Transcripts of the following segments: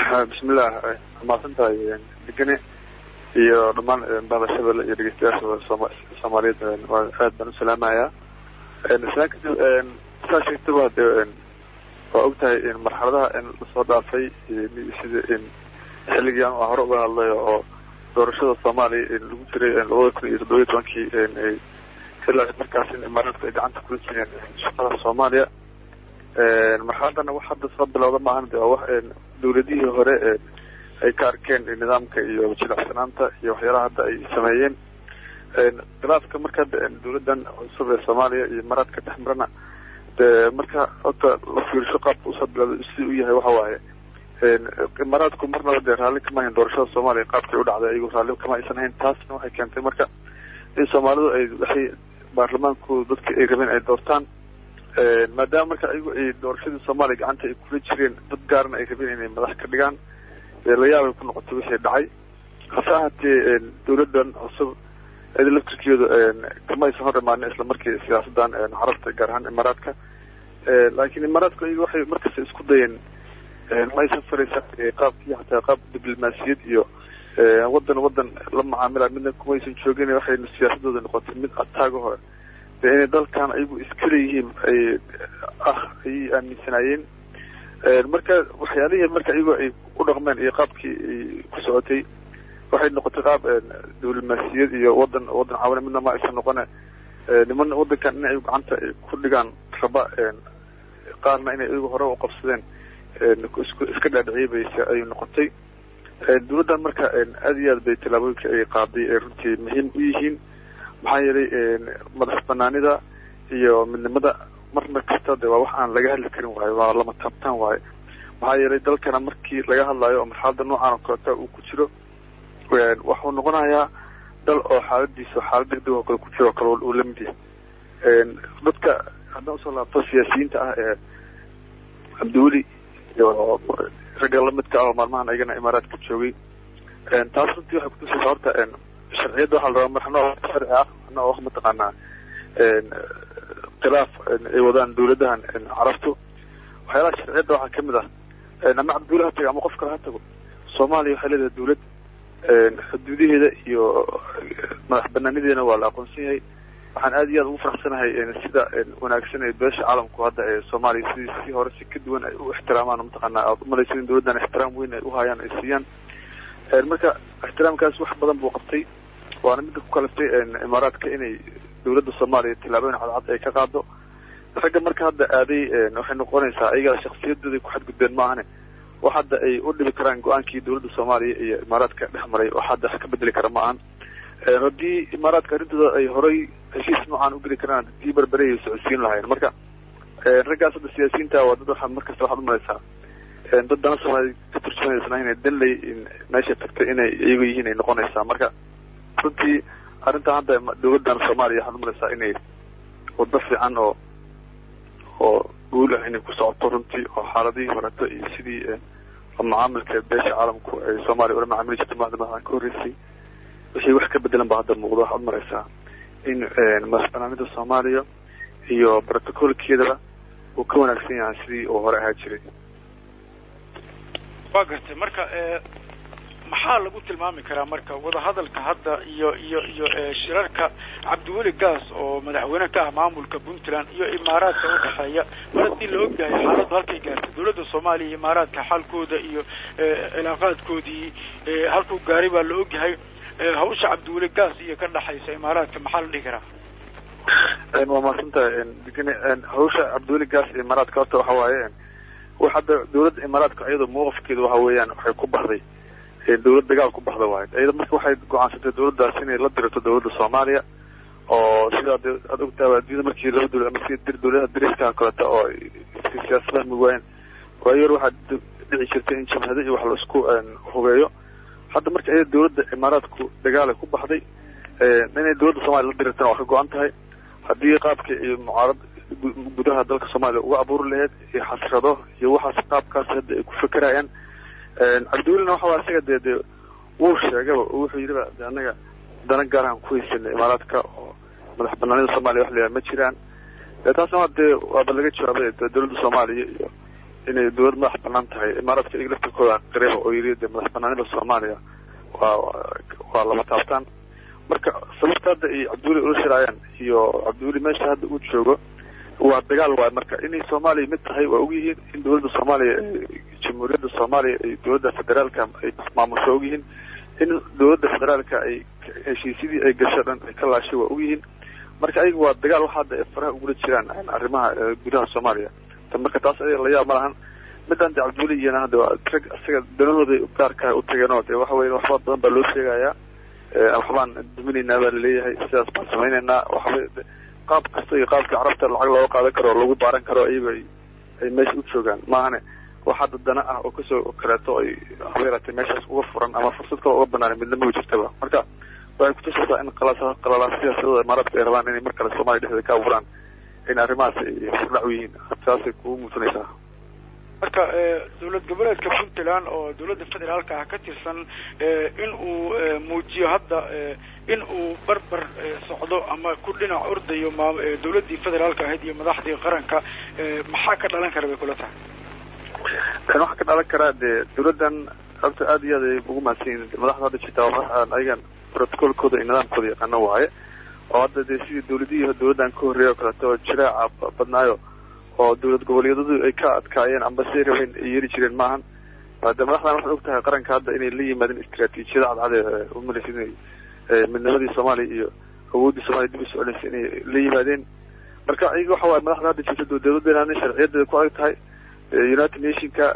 bismillah mahadsantahay degane iyo dhammaan baadashada iyo dhegeystayaasha soomaaliyeed aad baan u salaamayaa islaan kadib saa sheegtaba de waa og tahay marxaladaha lasoo dhaafay sida xilligan waa hore uga hadlay oo doorashada soomaaliya lagu jiray labada kun iyo toddoba iyo tobankii ilaa markaas in imaaraadku ay gacanta kula jireen shaqada soomaaliya marxaladana wax hadda soo bilowda maahan de waa wax dawladihii hore ay ka arkeen nidaamka iyo jilacsanaanta iyo waxyaalaha hadda ay sameeyeen khilaafka marka dawladdan cusub ee soomaaliya iyo imaaraadka dhex marana de marka horta la fiirsho qaabka usoo bilowday si u yahay waxa waaye imaaraadku marnaba dee raalli kama hayn doorashada soomaaliya qaabkay u dhacday ayagu raalli kama aysan hayn taasna waxay keentay marka in soomaalidu ay waxay baarlamaanku dadka ay rabeen ay doortaan maadaama marka ayagu ay doorashadii soomaaliya gacanta ay kula jireen dad gaarna ay rabeen inay madax ka dhigaan la yaabay ku noqotay wixii dhacay hase ahaatee dawladdan cusub iyada laftirkeedu kama aysan hor imaanin isla markii siyaasaddan carabta gaar ahaan imaaraadka laakiin imaaraadku ayaga waxay markasta isku dayeen ma aysan faraysa qaabkii hataa qaab diblomaasiyad iyo wadan wadan la macaamila midna kumaysan joogin waxay siyaasadooda noqotay mid ataaga hore de inay dalkan ayagu iska leeyihiin ay ah ayay aaminsanaayeen marka waxyaalihii marka iyagoo ay u dhaqmeen iyo qaabkii ay ku socotay waxay noqotay qaab diblomaasiyad iyo wadan wadan caawina midna ma aysan noqone niman wadankan in ay gacanta ku dhigaan raba qaarna inay iyagu hore u qabsadeen iska dhaadhiciyay bay ay noqotay dawladdan marka aad iyo aad bay tallaabooyinka ay qaaday ay runtii muhiim u yihiin maxaa yeelay madax banaanida iyo midnimada marna kasta de waa wax aan laga hadli karin waayo waa lama taabtaan waayo maxaa yeelay dalkana markii laga hadlayo oo marxalada noocan oo kaleta uu ku jiro waxuu noqonayaa dal oo xaaladiisa xaalad degdeg oo kale ku jiro o kale uu lamid yahay dadka haddaan usoo laabto siyaasiyiinta ah ee cabdiweli iyo ragga lamidka ah oo maalmahan ayagana imaaraadka joogay taas runtii waxay kutusaysaa horta sharciyadda waxaa la rabaa marxno sharci ah marna oo mataqaanaa khilaaf ay wadaan dawladahan carabtu waxyaalaha sharciyadda waxaa kamid ah ama cabdiweli ha tago ama qof kale ha tago soomaaliya waxay leedahay dawlad xuduudaheeda iyo madax banaanideena waa la aqoonsan yahay waxaan aad iyo aad ugu faraxsanahay sida wanaagsan ee beesha caalamku hadda ee soomaaliya sidii si hore si ka duwan ay u ixtiraamaan mataqaanaa aad umalaysa in dawladdan ixtiraam weyn ay uhayaan ay siiyaan marka ixtiraamkaas wax badan buu qabtay waana midda ku kaliftay imaaraadka inay dawladda soomaaliya tillaabooyin cadcad ay ka qaado ragga marka hadda aaday waxay noqonaysaa ayagaa shaksiyadooday ku xadgudbeen maahane wax hadda ay u dhibi karaan go-aankii dawladda soomaaliya iyo imaaraadka dhex maray wax hadda wax ka bedeli kara ma ahan haddii imaaraadka arrintooda ay horay heshiis noocaan ugeli karaan dii berberey ay socodsiin lahayen marka raggaas hadda siyaasiyiinta waa dad waxaad markasta waxaad umalaysaa dad dana soomaaliya ka turjumaysna inay danley meesha tagtay inay iyagu yihiin ay noqonaysaa marka runtii arrintan hadda dawladdan soomaaliya waxaad umalaysaa inay wado fiican oo oo guul ah inay ku socoto runtii oo xaaladihii horeto iyo sidii macaamilka beesha caalamku ay soomaaliya ula macaamili jirta maada madaxdan ka horreysay wixii wax ka bedelan ba hadda muuqdo waxaad maraysaa in madax banaanida soomaaliya iyo protocolkeedaba uu ka wanaagsan yahay sidii uu hore ahaa jiray waa gartay marka maxaa lagu tilmaami karaa marka wadahadalka hadda iyo iyo iyo shirarka cabdiweli gaas oo madaxweyne ka ah maamulka puntland iyo imaaraadka udhexeeya mar haddii la ogyahay xaaladdu halkay gaartay dawladda soomaaliya iyo imaaraadka xalkooda iyo cilaaqaadkoodii halkuu gaaray baa la ogyahay hawsha cabdiweli gaas iyo ka dhexaysa imaaraadka maxaa la dhihi karaa waa mahadsantahay degane hawsha cabdiweli gaas iyo imaaraadka horta waxa waaye wax hadda dawladda imaaraadka iyadoo mawqifkeedu waxa weeyaan waxay ku baxday dawlad dagaal ku baxda waayo iyada marka waxay go-aansatay dawladdaas inay la dirto dawladda soomaaliya oo sida de aad ogtaaba adduunyada markii laba dawlad ama sida dir dawladaha dariska kaleta oo siyaasadaha mugwaayeen waayor waxaa dhici jirtay in jabhado iyo wax la isku hubeeyo hadda marka iyada dawladda imaaraadku dagaalay ku baxday inay dawladda soomaliya la dirirtana waa ka go-an tahay haddii qaabka iyo mucaarad gudaha dalka soomaaliya uga abuuri lahayd iyo xasrado iyo waxaas qaabkaas hadda ay ku fekerayaan cabdiwelina waxa waa isaga dee dee wuu sheegaba oo wuxuu yidhiba de annaga dana gaarahan ku haysanay imaaraadka oo madax banaanida soomaaliya wax la yidhaha ma jiraan taasna waa dee waaba laga jawaabay dawladda soomaaliya iyo inay dowlad madax banaan tahay imaaraadka iyaga laftirkooda qireba oo yiri de madax banaanida soomaaliya waa waa lama taabtaan marka sababta hadda ay cabdiweli ula shiraayaan iyo cabdiweli meesha hadda uu joogo waa dagaal waay marka inay soomaaliya mid tahay waa ogyihiin in dowladda soomaaliya jamhuuriyadda soomaaliya ay dowladda federaalka ay maamusho ogyihiin in dowladda federaalka ay heshiisyadii ay gasho dhan ay ka laashay waa ogyihiin marka ayaga waa dagaal waxa hadda ay faraha ugula jiraan arrimaha gudaha soomaaliya ta marka taas ayaga la yaab ma lahan midaan de cabdiweli iyana hadda rag isaga danahooday gaarka u tageen oo de waxa weya waxba badan baa loo sheegayaa waxbaan duminaynaa baa laleeyahay sidaas baan samaynaynaa waxba qaab kasta iyo qaabkii carabta lacag looga qaadan karo oo lagu baaran karo iyago ay meesha u joogaan maahane wax hadda dana ah oo kasoo kaleeto ay haba yaraatee meeshaas uga furan ama fursad kale uga banaan midna ma jirtaba marka waxay kutusaysaa in qalalaas siyaasadooda imaaraadka ay rabaan inay mar kale soomaliya dhexdeeda ka abuuraan in arrimahaas ay furdhac u yihiin saasay kugu muusanaysaa marka dowlad goboleedka puntland oo dowladda federaalka ah ka tirsan in uu muujiyo hadda in uu barbar socdo ama ku dhinac ordayo maa dowladdii federaalka ahayd iyo madaxdii qaranka maxaa ka dhalan kara bay kula tahay waxaa ka dhalan karaa dee dowladdan horta aad iyo aad ay ugu mahadsan yihin madaxda hadda jirtaa ayagan protocolkooda iyo nidaamkooda yaqaano waaye oo hadda dee sidii dowladihii dowladdan ka horreeya oo kaleeto oo jiraaca badnaayo oo dowlad goboleedyadu ay ka adkaayeen amba siay rabeen ay yeeri jireen maahan de madaxdan waxay og tahay qaranka hadda inay la yimaadeen istraatiijiyada cadcade umalaysa inay midnimadii soomaaliya iyo awooddii soomaliya dib u soconaysa inay la yimaadeen marka iyaga waxa waay madaxda hadda jirta dowladdeena sharciyadeeda ku adag tahay united nationka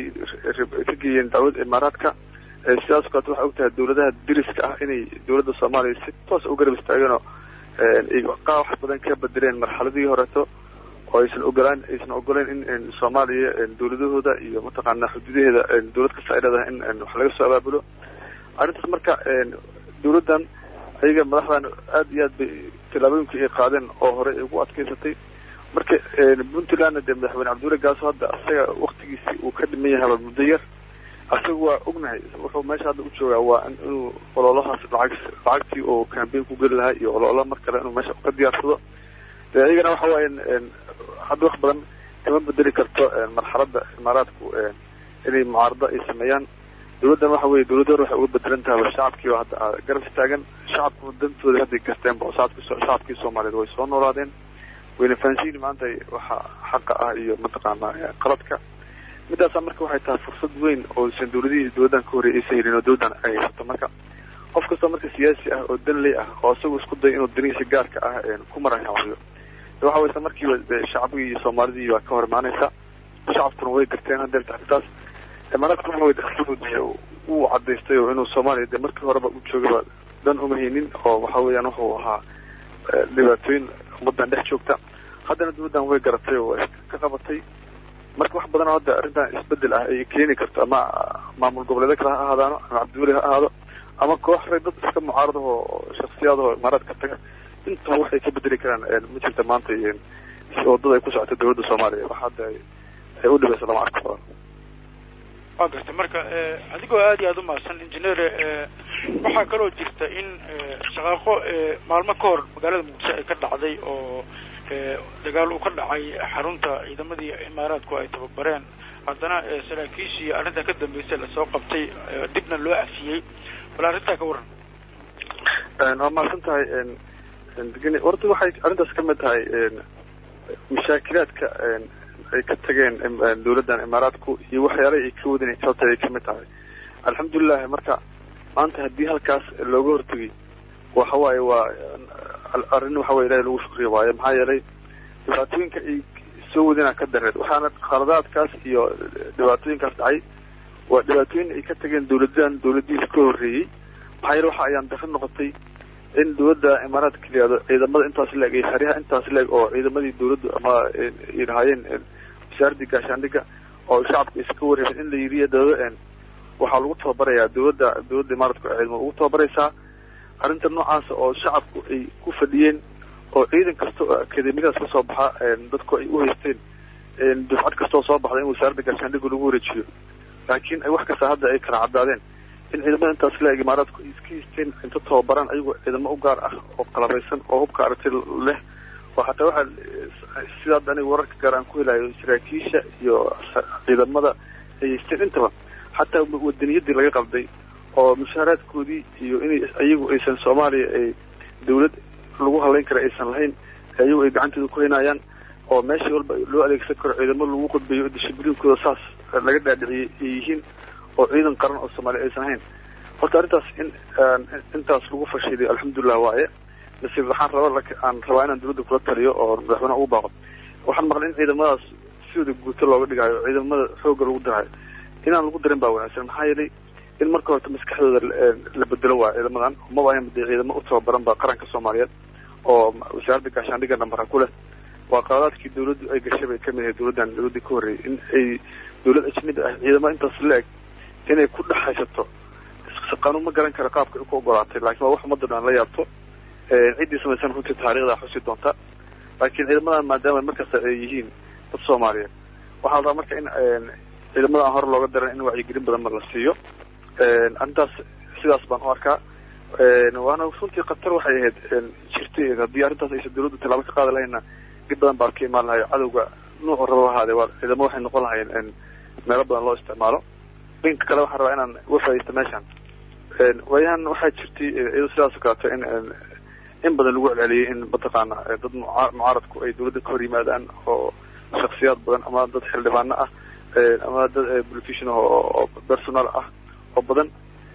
ay ka geeyeen dacwada imaaraadka sidaas kaleeto waxay og tahay dowladaha diriska ah inay dowladda soomaaliya si toos u garab istaageen oo qaa wax badan ka bedeleen marxaladii horeeto oo aysan ogolaan aysan ogoleyn in soomaaliya dowladahooda iyo mataqaana xuduudaheeda dowlad kasta ay leedahay in wax laga soo abaabulo arrintaas marka dowladdan ayaga madaxdan aad iyo aad bay tallaabooyinkii ay qaadeen oo hore ay ugu adkeysatay marka puntlandna dee madaxweyne cabdiweli gaaso hadda isaga waktigiisi uu ka dhiman yahaba muddo yar isaga waa ognahay wuxuu meesha hadda u joogaa waa inuu ololahaas lacag lacagtii oo cambain ku geli lahaa iyo ololo mar kale inuu meesha ka diyaarsado de iyagana waxa waaye hadda wax badan kama bedeli karto marxaladda imaaraadku inay mucaarado ay sameeyaan dowladdan waxa weye dowladda hore waxay uga bedelan tahaba shacabkii oo hadda garab istaagan shacabku dantooda hadday garteenba oo shacabki shacabkii soomaaliyeed way soo noolaadeen wayna fahansiini maanta waxa xaqa ah iyo mataqaana qaladka midaasa marka waxay tahay fursad weyn oo san dowladihii dowladdan ka horreeyay aysan helin oo dowladdan ay haysato marka qof kastoo marka siyaasi ah oo danley ah oo isagu isku day inuu danihiisa gaarka ah ku maranhawayo waxa waysa markiiba shacbigii iyo soomaalidii baa ka hor imaanaysa shacabkuna way garteen hadeerta arrintaas imaaraadkuna waxa way dakhligooda uu cadaystay oo inuu soomaaliya dee markii horeba u joogaba dan uma haynin oo waxa weeyaan wuxuu ahaa dhibaatooyin ummaddan dhex joogta haddana dowladdan way garatay oo way ka qabatay marka wax badan oo hadda arrintan isbedel ah ay keeni karto ama maamul goboleedyo kale ha ahaadaano ama cabdiweli ha ahaado ama koox rag dad iska mucaaradaho shaksiyaadaho imaaraadka taga intaba waxay ka bedeli karaan ma jirta maanta wadada ay ku socota dowladda soomaaliya wax hadda ay u dhibayso lama arko badan waa garta marka adigoo aad iyo aada u mahadsan engineer waxaa kaloo jirta in shaqaaqo maalmo ka hor magaalada muqdisho ay ka dhacday oo dagaal uu ka dhacay xarunta ciidamadii imaaraadku ay tababareen haddana saraakiishii arrintaa ka dambeysay lasoo qabtay dibna loo cafiyey bal arrintaa ka waran waa mahadsan tahay horta waxay arrintaas kamid tahay mashaakilaadka ay ka tageen dowladdan imaaraadku iyo waxyaalaha ay ka wadin sababta ay kamid tahay alxamdulilah marka maanta haddii halkaas looga hortegay waxa waaye waa arrin waxa weye ilahi lagu shukriya waayo maxaa yeelay dhibaatooyinka ay soo wadinaa ka dareed waxaana khaladaadkaas iyo dhibaatooyinkaas dhacay waa dhibaatooyin ay ka tageen dowladdan dowladihiis ka horreeyey maxaa yeele waxa ayaan dafin noqotay in dowladda imaaraadka la yihahdo ciidamada intaas leeg iyo xeryaha intaas leeg oo ciidamadii dowladdu ama ay lahaayeen wasaaradii gaashaandhiga oo shacabka iska wareemen in la yiriya dawla waxaa lagu tababarayaa dowladda dowladda imaaraadka oo ciidamada ugu tababaraysaa arrinta noocaasa oo shacabku ay ku fadhiyeen oo ciidan kasta oo akademiyadaas ka soo baxa dadku ay u haysteen dufcad kastoo soo baxda in wasaaradda gaashaandhiga lagu wareejiyo laakiin wax kasta hadda ay kala caddaadeen in ciidamada intaas leeg imaaraadku ay iska haysteen inta tababaraan ayagoo ciidamo u gaar ah oo qalabaysan oo hubka aragti leh oo xataa waxaa sida hadda aniga wararka gaar aan ku helayo saraakiisha iyo ciidamada ay haysteen intaba xataa wadaniyadii laga qalday oo mushaaraadkoodii iyo inay iyagu aysan soomaaliya ay dawlad lagu halayn kara aysan lahayn iyagu ay gacantooda ku haynayaan oo meesha walba loo adeegsan karo ciidamo lagu qudbeeyo dishibliinkooda saas laga dhaadhiciyay ay yihiin oo ciidan qaran oo soomaaliya aysan ahayn horta arrintaas in intaas lagu fashiliyo alxamdulilah waaye nasiib waxaan raba aan rabaa inaan dawladda kula taliyo oo madaxweyneha ugu baaqo waxaan maqlay in ciidamadaas sidooda guuto looga dhigayo ciidamada xoogga lagu dirayo inaan lagu darin baa wanaagsan maxaa yeelay in marka horta maskaxdooda la bedelo waayo ciidamadan maba ahan dee ciidamo u tababaran ba qaranka soomaaliyeed oo wasaaradda gaashaandhigga nambara ku leh waa qaladaadkii dawladdu ay gashay bay kamid ahay dawladdan dawladdii ka horreeyay in ay dawlad ajnabi ah ciidamo intaas la-eg inay ku dhex haysato qanuun ma garan kara qaabka ay ku ogolaatay laakiin waa wax ummadda dhan la yaabto ciddii samaysan runtii taariikhda xusi doonta laakiin ciidamadan maadaama markasta ay yihiin dad soomaaliyeed waxaa la rabaa marka in ciidamada aan hore looga daran in wacyigelin badan ma la siiyo arrintaas sidaas baan u arkaa waana runtii khatar waxay ahayd jirtay haddii arrintaas aysan dawladdu tallaabo ka qaadi lahayna dhib badan baa ka imaan lahayo cadowga nuucu raba ahaade waa ciidamo waxay noqon lahayeen meelo badan loo isticmaalo dhinka kale waxaan rabaa inaan uga faaidaysto meeshan waayahan waxaa jirtay iyado sidaas oo kaleeto in in badan lagu celceliyay in mataqaana dad mucaaradku ay dawladda ka hor yimaadaan oo shaksiyaad badan ama dad xildhibaano ah ama dad politician oo personal ah oo badan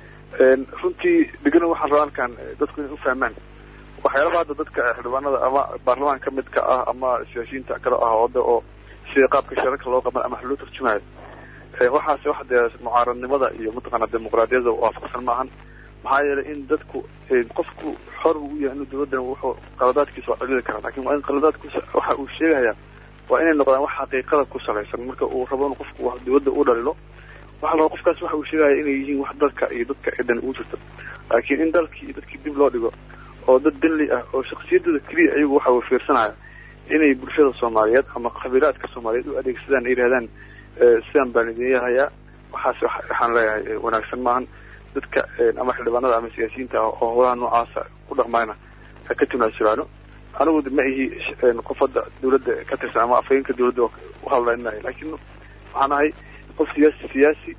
runtii degana waxaan rabaa halkan dadku inay ufahmaan waxyaalaha hadda dadka xildhibaanada ama baarlamaan ka midka ah ama siyaasiyiinta kale ah oda oo sida qaabka shararka loo qaban ama wax loo turjumayo waxaas wax dee mucaaradnimada iyo mataqaana dimuqraadiyada waafaqsan maahan maxaa yeelay in dadku qofku xor u yahay inuu dawladdan wuxuu qaladaadkiisa waa celili karaa lakin waa in qaladaadkiisa waxa uu sheegaya waa inay noqdaan wax xaqiiqada ku salaysan marka uu rabo in qofku wax dawladda u dhalilo waxa la rabaa qofkaas waxa uu sheegaya inay yihiin wax dalka iyo dadka cidan ugu jirto laakiin in dalkii iyo dadkii dib loo dhigo oo dad danli ah oo shaksiyadooda keliya ayagu waxa uu fiirsanaya inay bulshada soomaaliyeed ama qabiilaadka soomaaliyeed u adeegsadaan ay yidhahdaan sidaan baan idin yahayaa waxaas waxaan leeyahay wanaagsan maahan dadka ama xildhibaanada ama siyaasiyiinta ah oo howlaha noocaasa ku dhaqmayna ha ka timaasulaano anigu ma ihi qof hadda dawladda ka tirsan ama afhayeenka dawladda u hadlayn maayo laakiin waxaan ahay qof siyaasi siyaasi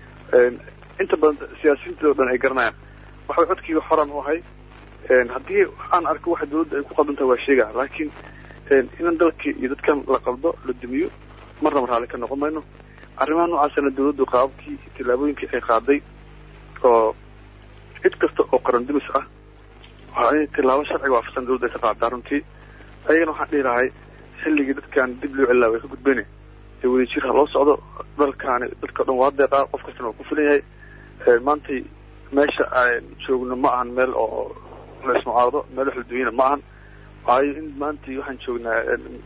inta badan siyaasiyiinta o dhan ay garanayaan waxa codkiiga xoran u ahay haddii aan arko waxa dawladda ay ku qaldantaha waa sheega laakiin inan dalkii iyo dadkan la qaldo la dumiyo marnaba raalli ka noqon mayno arrimaha noocaasana dawladdu qaababkii tillaabooyinkii ay qaaday oo cid kasta oo qaran dumis ah waa in tillaabo sharciga waafaqsan dawladda ay ka qaadaa runtii ayagana waxaan dhihi lahay xilligii dadkan dib loo celilaa way ka gudbeyne ee wadajir ha loo socdo dalkaani dadka o dhan waa deeqaa qof kastana waa ku filan yahay maantay meesha aan joogno ma ahan meel oo la ismucaarado meel wax la dunyana ma ahan waayo in maantay waxaan joognaa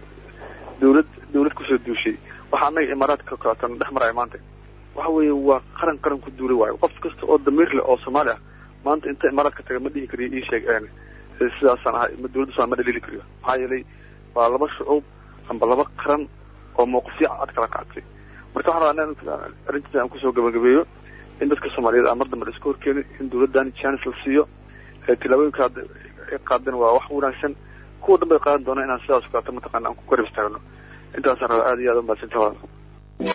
dawlad dawlad kusoo duushay waxa anaga imaaraadka kaleetan dhex maraya maanta waxa weeye waa qaran qaran ku duulay waayo qof kasta oo damiir leh oo soomaali ah maanta inta imaaraadka taga ma dhihi kariyo ii sheeg sidaasaan ahay ma dawladda somal ma dhaliili kariyo maxaa yeelay waa laba shucuub amba laba qaran oo mawqifyo cad kala qactay marka waxaan rabaa in arrintiisa aan kusoo gabagabeeyo in dadka soomaaliyeed aan mar dambe la iska horkeenin in dawladdan chance la siiyo tillaabooyinka ay qaadeen waa wax wanaagsan kuwa dhan bay qaadan doonaa inaan sidaas o kaleeto mataqaana aan ku garab istaagno intaasaan rabaa aad iyo aad umahadsantaha